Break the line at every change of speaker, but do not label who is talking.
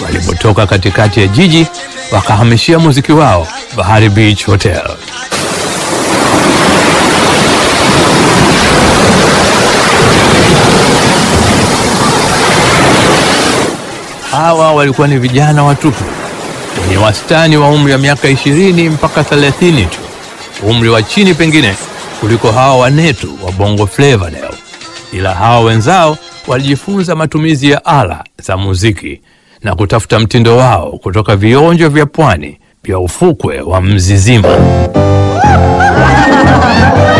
walipotoka katikati ya jiji wakahamishia muziki wao Bahari Beach Hotel. Hawa walikuwa ni vijana watupu wenye wastani wa umri wa miaka ishirini mpaka thelathini tu, umri wa chini pengine kuliko hawa wanetu wa Bongo Flava leo, ila hawa wenzao walijifunza matumizi ya ala za muziki na kutafuta mtindo wao kutoka vionjo vya pwani vya ufukwe wa Mzizima.